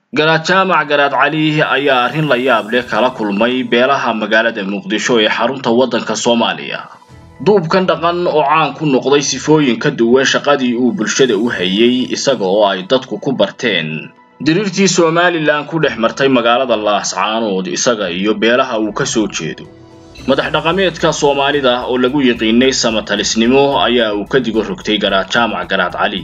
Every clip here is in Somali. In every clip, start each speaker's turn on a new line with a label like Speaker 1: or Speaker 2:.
Speaker 1: garaad jaamac garaad cali ayaa arrin la yaab leh kala kulmay beelaha magaalada muqdisho ee xarunta waddanka soomaaliya duubkan dhaqan oo caan ku noqday sifooyin ka duwan shaqadii uu bulshada u hayay isaga oo ay dadku ku barteen diriirtii somalilan ku dhex martay magaalada laascaanood isaga iyo beelaha uu ka soo jeedo madax dhaqameedka soomaalida oo lagu yiqiinay samatalisnimo ayaa uu ka digo rogtay garaad jaamac garaad cali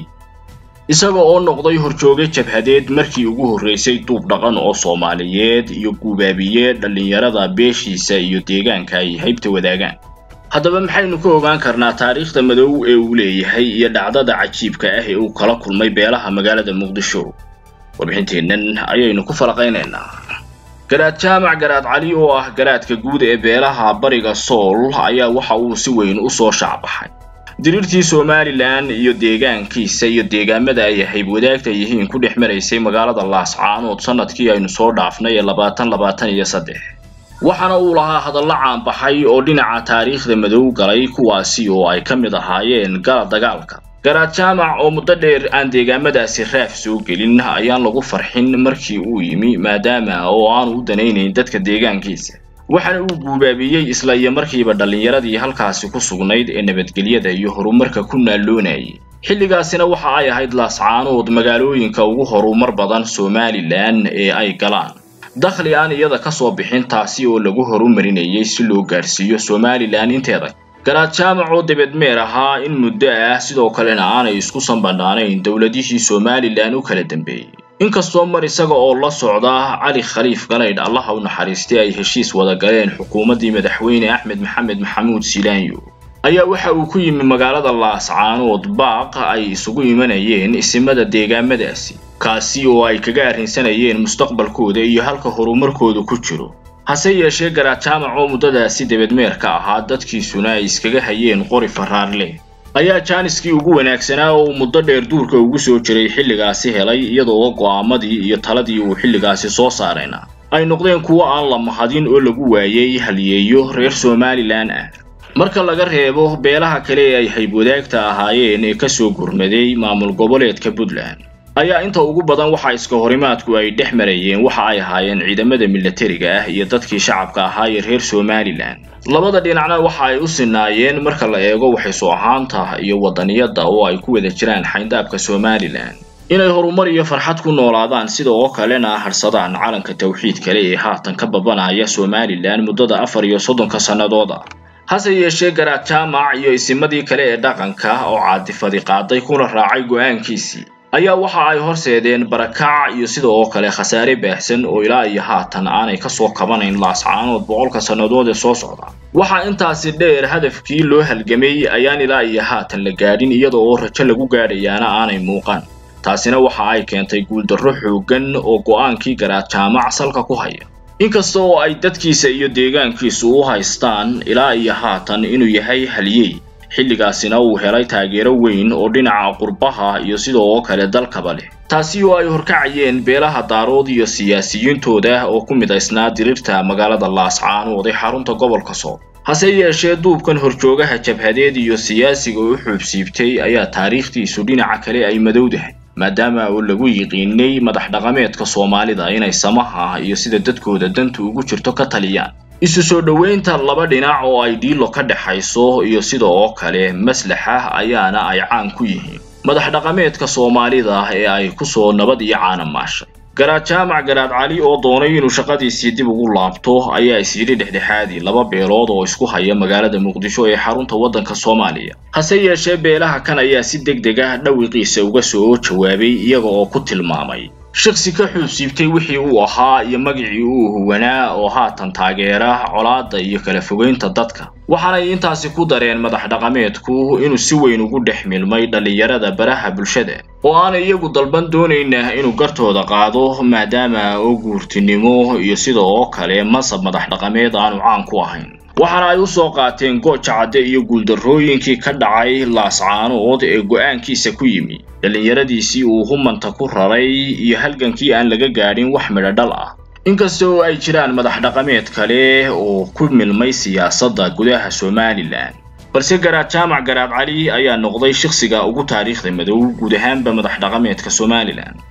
Speaker 1: isaga oo noqday horjooge jabhadeed markii ugu horraysay duub dhaqan oo soomaaliyeed iyo guubaabiye dhallinyarada beeshiisa iyo deegaanka ay haybta wadaagaan haddaba maxaynu ka ogaan karnaa taariikhda madow ee uu leeyahay iyo dhacdada cajiibka ah ee uu kala kulmay beelaha magaalada muqdisho warbixinteennan ayaynu ku falaqaynaynaa garaad jaamac garaad cali oo ah garaadka guud ee beelaha bariga sool ayaa waxa uu si weyn u soo shaacbaxay diriirtii somalilan iyo deegaankiisa iyo deegaamada ay hayb wadaagta yihiin ku dhex maraysay magaalada laascaanood sanadkii aynu soo dhaafnay ee labaatan labaatan iyo saddex waxaana uu lahaa hadallo caanbaxay oo dhinaca taariikhda madow galay kuwaasi oo ay ka mid ahaayeen gala dagaalka garaad jaamac oo muddo dheer aan deegaamadaasi raaf soo gelin ayaan lagu farxin markii uu yimi maadaama oo aanu u danaynayn dadka deegaankiisa waxaana uu guubaabiyey isla iyo markiiba dhallinyaradii halkaasi ku sugnayd ee nabadgelyada iyo horumarka ku naalloonayay xilligaasina waxa ay ahayd laascaanood magaalooyinka ugu horumar badan somalilan ee ay galaan dakhli aan iyada ka soo bixin taasi oo lagu horumarinayay si loo gaadhsiiyo somalilan inteeda garaad jaamac oo debedmeer ahaa in muddo ah sidoo kalena aanay isku sanbadhaanayn dowladihii somalilan u kala dambeeyey inkastoo mar isaga oo la socda cali khaliif galaydh allaha u naxariistay ay heshiis wada galeen xukuumaddii madaxweyne axmed maxamed maxamuud silaanyo ayaa waxa uu ku yimi magaalada laascaanood baaq ay isugu imanayeen isimada deegaamadaasi kaasi oo ay kaga arrinsanayeen mustaqbalkooda iyo halka horumarkooda ku jiro hase yeeshee garaad jaamac oo muddadaasi debedmeerka ahaa dadkiisuna ay iskaga hayeen qori faraarle ayaa jaaniskii ugu wanaagsanaa oo uu muddo dheer duurka ugu soo jiray xilligaasi helay iyadoo go'aamadii iyo taladii uu xilligaasi soo saarayna ay noqdeen kuwo aan la mahadin oo lagu waayey halyeeyo reer somalilan ah marka laga reebo beelaha kale ee ay hayb wadaagta ahaayeen ee ka soo gurmaday maamul goboleedka puntland ayaa inta ugu badan waxa iska horimaadku ay dhex marayeen waxa ay ahaayeen ciidamada milatariga ah iyo dadkii shacabka ahaa ee reer somalilan labada dhinacna waxa ay u sinaayeen marka la eego waxaysu ahaanta iyo waddaniyadda oo ay ku wada jiraan xayndaabka somalilan inay horumar iyo farxad ku noolaadaan sida oo kalena harsadaan calanka tawxiid kale ee haatan ka babanaya somalilan muddada afar iyo soddonka sannadooda hase yeeshee garaad jaamac iyo isimadii kale ee dhaqanka oo caadifadi qaaday kuna raacay go'aankiisii ayaa waxa ay horseedeen barakac iyo sida oo kale khasaare baahsan oo ilaa iyo haatan aanay ka soo kabanayn laascaanood boqolka sannadood ee soo socda waxaa intaasi dheer hadafkii loo halgamay ayaan ilaa iyo haatan la gaadhin iyada oo rajo lagu gaadhayaana aanay muuqan taasina waxa ay keentay guuldarro xooggan oo go'aankii garaad jaamac salka ku haya inkasta oo ay dadkiisa iyo deegaankiisu u haystaan ilaa iyo haatan inuu yahay halyey xilligaasina uu helay taageero weyn oo dhinaca qurbaha iyo sidoo kale dalkaba leh taasi oo ay horkacayeen beelaha daarood iyo siyaasiyiintooda oo ku midaysnaa diriirta magaalada laascaanood ee xarunta gobolka sool hase yeeshee duubkan horjoogaha jabhadeed iyo siyaasiga u xuubsiibtay ayaa taariikhdiisu dhinaca kale ay madowdahay maadaama oo lagu yiqiinay madax dhaqameedka soomaalida inay samaha iyo sida dadkooda dantu ugu jirto ka taliyaan isu soo dhoweynta laba dhinac oo ay dhiilo ka dhexayso iyo sida oo kale maslaxa ayaana ay caan ku yihiin madax dhaqameedka soomaalida ee ay ku soo nabad iyo caana maashay garaad jaamac garaad cali oo doonay inuu shaqadiisii dib ugu laabto ayaa isyidhi dhexdhexaadii laba beelood oo isku haya magaalada muqdisho ee xarunta waddanka soomaaliya hase yeeshee beelaha kan ayaa si deg deg ah dhawiqiisa uga soo jawaabay iyaga oo ku tilmaamay shaksi ka xuubsiibtay wixii uu ahaa iyo magicii uu huwanaa oo haatan taageera colaadda iyo kala fogeynta dadka waxaanay intaasi ku dareen madax dhaqameedku inuu si weyn ugu dhex milmay dhallinyarada baraha bulshada oo aanay iyagu dalban doonayna inuu gartooda qaado maadaama oo guurtinimo iyo sida oo kale masab madax dhaqameed aanu caan ku ahayn waxaana ay u soo qaateen gooja cadde iyo guuldarrooyinkii ka dhacay laascaanood ee go'aankiisa ku yimi dhallinyaradiisii uu humanta ku raray iyo halgankii aan laga gaadhin wax midho dhal ah inkasta oo ay jiraan madax dhaqameed kale oo ku milmay siyaasadda gudaha somalilan balse garaad jaamac garaad cali ayaa noqday shakhsiga ugu taariikhda madow guud ahaanba madax dhaqameedka somalilan